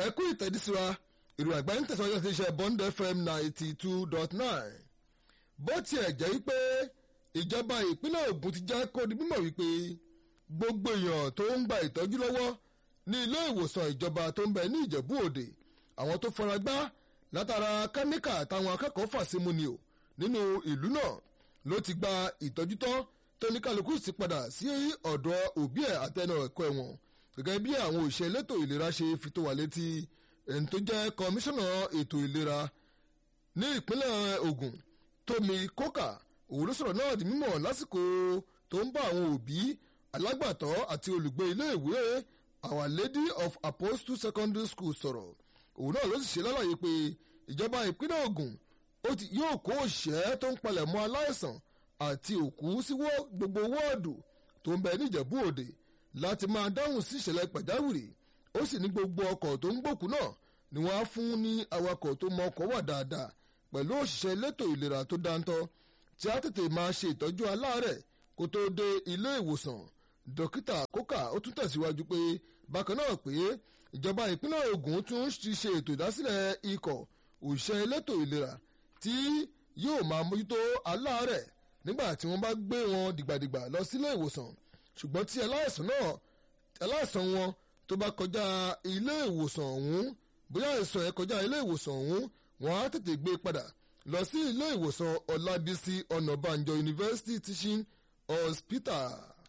ẹ kú ìtẹ̀dísíwa ìròyìn àgbáyé ń tẹ̀síwájú àti iṣẹ́ bond fm ninety two dot nine bó tiẹ̀ jẹ́ wípé ìjọba ìpínlẹ̀ Ògùn ti já kó di mímọ̀ wípé gbogbo èèyàn tó ń gba ìtọ́jú lọ́wọ́ ní ilé ìwòsàn ìjọba tó ń bẹ ní Ìjẹ̀bú Òde àwọn tó fara gbá látara kẹ́míkà táwọn akẹ́kọ̀ọ́ fà símú ni o nínú ìlú náà ló ti gba ìtọ́jú tán tóníkàlùkù sì padà sí ọ̀dọ̀ òbí ẹ̀ àtẹnu ẹ̀kọ́ ẹ̀wọ̀n gẹ́gẹ́ bí àwọn òṣìṣẹ́ elétò ìlera ṣe fi tó wà létí ẹni tó jẹ́ kọmíṣánná ètò ìlera ní ìpínlẹ̀ Ògùn Tómi Kókà òun ló sọ̀rọ̀ náà di mímọ̀ lásìkò tó ń bá àwọn òbí alágbàtọ́ àti olùgbé iléèwé Our Lady of Apostle Secondary School sọ̀rọ̀ òun náà ló sì ṣe lálàyé pé ìjọba ìpínlẹ̀ Ògùn yóò kó òṣìṣẹ́ tó ń palẹ̀ mọ́ aláìsàn àti òkú sí gbogbo wọ́ọ̀dù tó ń bẹ níjẹ̀bú òde láti máa dáhùn sí ìṣẹ̀lẹ̀ pàjáwìrì ó sì ní gbogbo ọkọ̀ tó ń gbòkú náà ni wọ́n á fún ní awakọ̀ tó mọ ọkọ̀ wà dáadáa pẹ̀lú òṣìṣẹ́ elétò ìlera tó dáńtọ́ tí a tètè máa ṣe ìtọ́jú aláàárẹ̀ kó tó dé ilé ìwòsàn dókítà kókà ó tún tẹ̀síwájú pé bákan náà pé ìjọba ìpínlẹ̀ Ògùn tún ti ṣe ètò ìdásílẹ̀ ikọ̀ òṣìṣẹ́ elétò ìlera tí yóò máa mójútó aláàárẹ̀ nígbà tí wọ́n bá gbé wọn dìgbàdìgbà lọ sílé ìwòsàn ṣùgbọ́n tí aláìsàn náà aláìsàn wọn tó bá kọjá ilé ìwòsàn ọ̀hún bóyá àìsàn ẹ̀ kọjá ilé ìwòsàn ọ̀hún wọ́n á tètè gbé padà lọ sí ilé ìwòsàn Ọlábísí Ọ̀nàbànjọ University Teaching Hospital.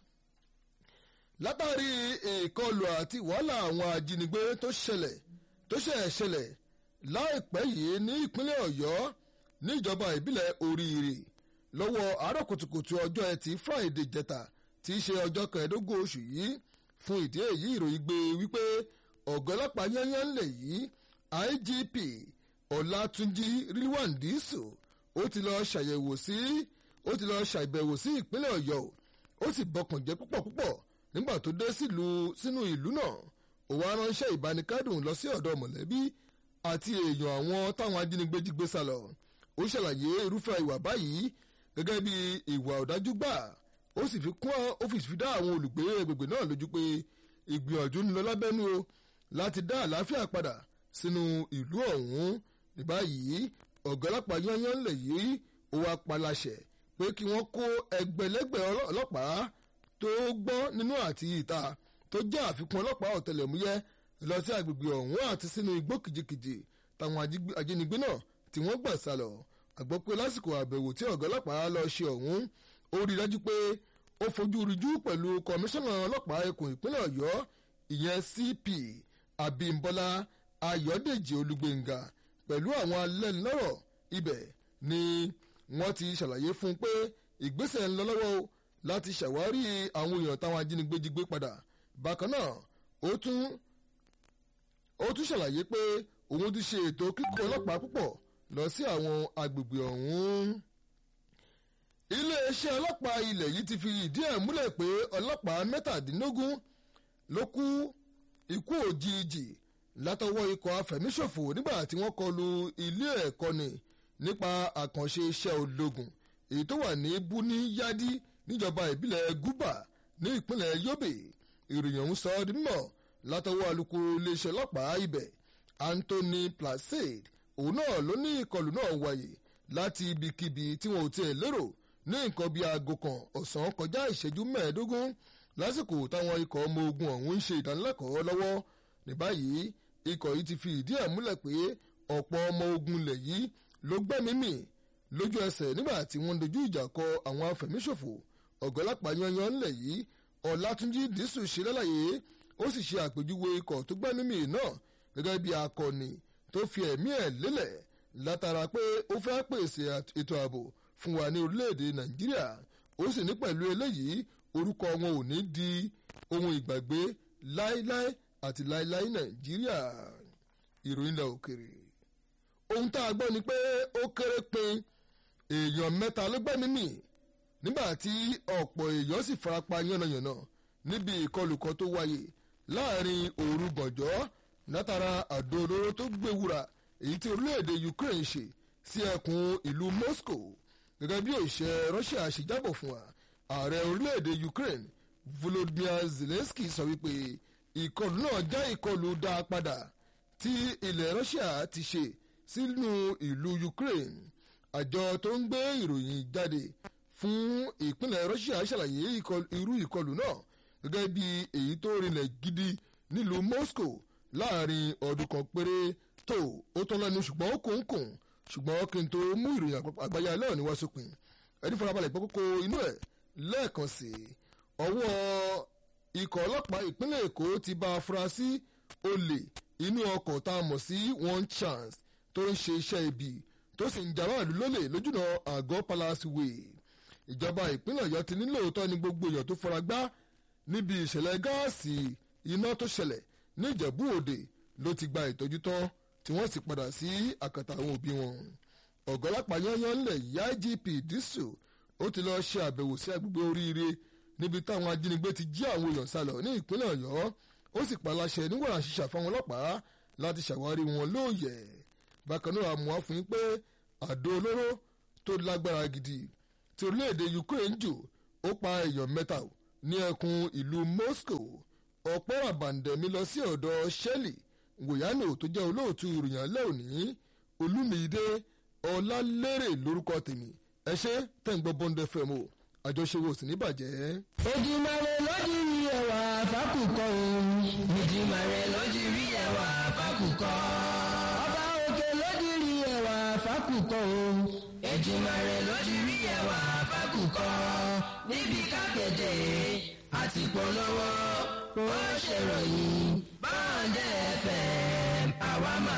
látàrí ìkọlù àti wàhálà àwọn ajínigbé tó ṣẹlẹ̀ tó ṣẹ̀ ṣẹlẹ̀ láìpẹ́ yìí ní ìpínlẹ̀ Ọ̀yọ́ níjọba ìbílẹ̀ Oríire lọ́wọ́ àárọ̀ kùtùkùtù ọjọ́ ẹtì Friday jẹta tí í ṣe ọjọ́ kẹẹ̀ẹ́dógún oṣù yìí fún ìdí èyí ìròyìn gbé wípé ọ̀gá ọlọ́pàá yányán ńlẹ̀ yìí IGP Ọlátúnjí Rilwan Dísù ó ti lọ ṣàyẹ̀wò sí ó ti lọ ṣàbẹ̀wò sí ìpínlẹ̀ Ọ̀yọ́ ó sì bọkàn jẹ́ púpọ̀ púpọ̀ nígbà tó dé sínú ìlú náà ó wá ránṣẹ́ ìbánikẹ́dùn lọ sí ọ̀dọ̀ mọ̀lẹ́bí àti èèyàn àwọn táwọn ajínigbé jí gbé sálọ ó ṣàlàyé irúfẹ́ ìwà báyìí gẹ́gẹ́ bí ìwà ọ̀dájú gbà ó sì fi kún ó fi fi dá àwọn olùgbé agbègbè náà lójú pé ìgbìyànjú ń lọ lábẹ́nú o láti dá àlàáfíà padà sínú ìlú ọ̀hún ní báyìí ọ̀gá ọlọ́pàá yányán lè yí ó wá paláṣẹ pé kí wọ́n kó ẹgbẹ̀lẹ́gbẹ̀ ọlọ́pàá tó gbọ́n nínú àti ìta tó jẹ́ àfikún ọlọ́pàá ọ̀tẹlẹ̀múyẹ́ lọ sí agbègbè ọ̀hún àti sínú igbó kìjikìji táwọn ajínigbé náà tí wọ́n gbà sálọ àgbọ́ pé lásìkò àbẹ̀wò tí ọ̀gá ọlọ́pàá lọ ṣe ọ̀hún ó rí dájú pé ó fojú ríjú pẹ̀lú kọmíṣánná ọlọ́pàá ẹkùn ìpínlẹ̀ ọ̀yọ́ ìyẹn CP Abímbọ́lá Ayọ̀dèjì Olúgbéngà pẹ̀lú àwọn alẹ́nulọ́rọ̀ ibẹ̀ ni wọ́n ti ṣàlàyé fún un pé ìgbésẹ̀ ń lọ lọ́wọ́ o láti ṣàwárí àwọn èèyàn táwọn ajínigbé jí gbé padà bákan náà ó tún ó tún ṣàlàyé pé òun ti ṣe ètò kíkó ọlọ́pàá púpọ̀ lọ sí àwọn agbègbè ọ̀hún. iléeṣẹ́ ọlọ́pàá ilẹ̀ yìí ti fi ìdí ẹ̀ múlẹ̀ pé ọlọ́pàá mẹ́tàdínlógún ló kú ikú òjijì látọwọ́ ikọ̀ afẹ̀míṣòfò nígbà tí wọ́n kọlu ilé ẹ̀kọ́ ni nípa àkànṣe iṣẹ́ ológun èyí tó wà ní buni yadi níjọba ìbílẹ̀ guba ní ìpínlẹ̀ yobe ìròyìn ọ̀hún sọ ọ́ di mímọ̀ látọwọ́ alukoro iléeṣẹ́ ọlọ́pàá ibẹ̀ Anthony Placide òun náà ló ní ìkọlù náà wáyé láti ibikíbi tí wọn ò tiẹ̀ lérò ní nǹkan bíi aago kan ọ̀sán kọjá ìṣẹ́jú mẹ́ẹ̀ẹ́dógún lásìkò táwọn ikọ̀ ọmọ ogun ọ̀hún ń ṣe ìdánilẹ́kọ̀ọ́ lọ́wọ́ ní báyìí ikọ̀ yìí ti fi ìdí ẹ̀ múlẹ̀ pé ọ̀pọ̀ ọmọ ogun ilẹ̀ yìí ló gbẹ́mí mì lójú ẹsẹ̀ nígbà tí wọ́n dojú ìjà kọ àwọn afẹ̀míṣòfò ọ̀gọ́lápá yanyan ńlẹ̀ yìí Ọlátúnjí Dísù ṣe lálàyé ó sì ṣe àpèjúwe ikọ̀ tó gbẹ́mí mì náà gẹ́gẹ́ bí akọni tó fi ẹ̀mí ẹ̀ lélẹ̀ látara pé ó fẹ́ pèsè ètò ààbò fún wa ní orílẹ̀-èdè Nàìjíríà ó sì ní pẹ̀lú eléyìí orúkọ wọn ò ní di ohun ìgbàgbé láéláé àti láéláé Nàìjíríà ìròyìn ilẹ̀ òkèrè ohun tá a gbọ́ ni pé ó kéré pin èèyàn mẹ́ta ló gbẹ́mí mì nígbà tí ọ̀pọ̀ èèyàn sì farapa yánnayànna níbi ìkọlù kan tó wáyé láàrin òru gànjọ́ látara àdó olóró tó gbéwúra èyí tí orílẹ̀-èdè Ukraine ṣe sí ẹkùn ìlú Moscow gẹ́gẹ́ bí òṣìṣẹ́ Russia ṣe jábọ̀ fún wa ààrẹ orílẹ̀-èdè Ukraine Volodymyr Zelensky sọ wípé ìkọlù náà jẹ́ ìkọlù dá padà tí ilẹ̀ Russia ti ṣe sínú ìlú Ukraine àjọ tó ń gbé ìròyìn jáde fún ìpínlẹ̀ Russia ṣàlàyé irú ìkọlù náà gẹ́gẹ́ bí èyí tó rinlẹ̀ gidi nílùú Moscow láàrin ọdún kan péré tó ó tán lẹ́nu ṣùgbọ́n ó kòńkòń ṣùgbọ́n kí n tó mú ìròyìn àgbáyé alẹ́ òní wá sópin ẹni farabalẹ̀ gbọ́ kókó inú ẹ̀ lẹ́ẹ̀kan sí ọwọ́ ikọ̀ ọlọ́pàá ìpínlẹ̀ Èkó ti bá afurasí olè inú ọkọ̀ tá a mọ̀ sí one chance tó ń ṣe iṣẹ́ ibi tó sì ń jàrá ìlú lólè lójúnà àgọ́ Palace Way ìjọba ìpínlẹ̀ Ọ̀yọ́ ti ní lóòótọ́ ni gbogbo èèyàn tó fara gbá níbi ìṣẹ̀lẹ̀ gáàsì iná tó ṣẹlẹ̀ ní Ìjẹ̀bú Òde ló ti gba ìtọ́jú tán tí wọ́n sì padà sí àkàtà àwọn òbí wọn. ọ̀gọ́lápàá yányán ńlẹ̀ yá IGP Diso ó ti lọ́ọ́ ṣe àbẹ̀wò sí agbègbè oríire níbi táwọn ajínigbé ti jí àwọn èèyàn sálọ ní ìpínlẹ̀ Ọ̀yọ́ ó sì paláṣẹ níwọ̀n àṣìṣà fáwọn ọlọ́pàá láti ṣàwárí wọn lóòyẹ̀. bákan náà àmọ́ wá fún yín pé àdó olóró tó lágbára gidi tí orílẹ̀-èdè Ukraine jù ó pa èèyàn mẹ́ta ní ẹkùn ìlú Moscow ọ̀pọ̀ àbàǹdẹ̀mí lọ sí ọ̀dọ̀ Shelley wòyánò tó jẹ́ olóòtú ìròyìn alẹ́ òní olúmídé ọlálérè lórúkọ tèmi ẹ ṣe tẹ̀ ń gbọ́ Bond FM o àjọṣe wo sì ní bàjẹ́. Èdùmàrè lójú rí ẹwà fákùkọ òun. Èdùmàrè lójú rí ẹwà fákùkọ. Ọba òkè lójú rí ẹwà fákùkọ òun. Èdùmàrè lójú rí ẹwà fákùkọ. Níbi kápẹ́tẹ̀ àti polówó ó ṣèròyìn Bond FM àwa máa.